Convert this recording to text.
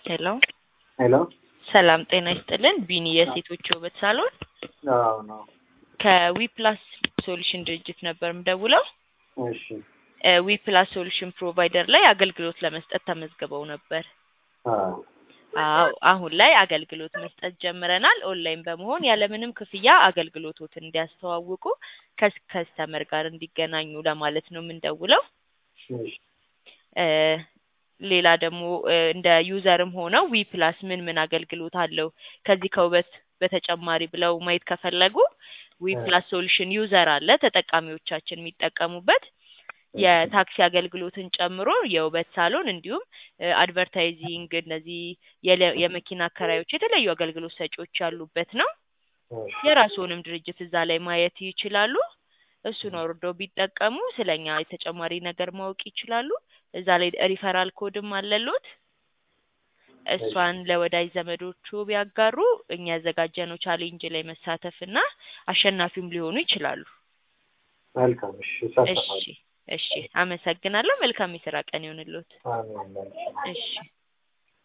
ሄሎ ሄሎ ሰላም ጤና ይስጥልን። ቢኒ የሴቶች ውበት ሳሎን አዎ ነው። ከዊፕላስ ሶሉሽን ድርጅት ነበር የምደውለው። እሺ ዊፕላስ ሶሉሽን ፕሮቫይደር ላይ አገልግሎት ለመስጠት ተመዝግበው ነበር። አዎ አዎ አሁን ላይ አገልግሎት መስጠት ጀምረናል። ኦንላይን በመሆን ያለምንም ክፍያ አገልግሎቶትን እንዲያስተዋውቁ ከከስተመር ጋር እንዲገናኙ ለማለት ነው የምንደውለው። እሺ እ ሌላ ደግሞ እ እንደ ዩዘርም ሆነው ዊ ፕላስ ምን ምን አገልግሎት አለው ከዚህ ከውበት በተጨማሪ ብለው ማየት ከፈለጉ ዊ ፕላስ ሶሉሽን ዩዘር አለ ተጠቃሚዎቻችን የሚጠቀሙበት የታክሲ አገልግሎትን ጨምሮ የውበት ሳሎን እንዲሁም እ አድቨርታይዚንግ እነዚህ የለ- የመኪና አከራዮች የተለያዩ አገልግሎት ሰጪዎች ያሉበት ነው። እሺ የራስዎንም ድርጅት እዛ ላይ ማየት ይችላሉ። እሱን ወርደው ቢጠቀሙ ስለኛ የተጨማሪ ነገር ማወቅ ይችላሉ። እዛ ላይ ሪፈራል ኮድም አለሎት። እሷን ለወዳጅ ዘመዶቹ ቢያጋሩ እኛ ያዘጋጀነው ቻሌንጅ ላይ መሳተፍ እና አሸናፊም ሊሆኑ ይችላሉ። መልካም። እሺ እሺ እሳተፋለሁ። እሺ፣ አመሰግናለሁ። መልካም የስራ ቀን ይሆንልዎት። አሜን። እሺ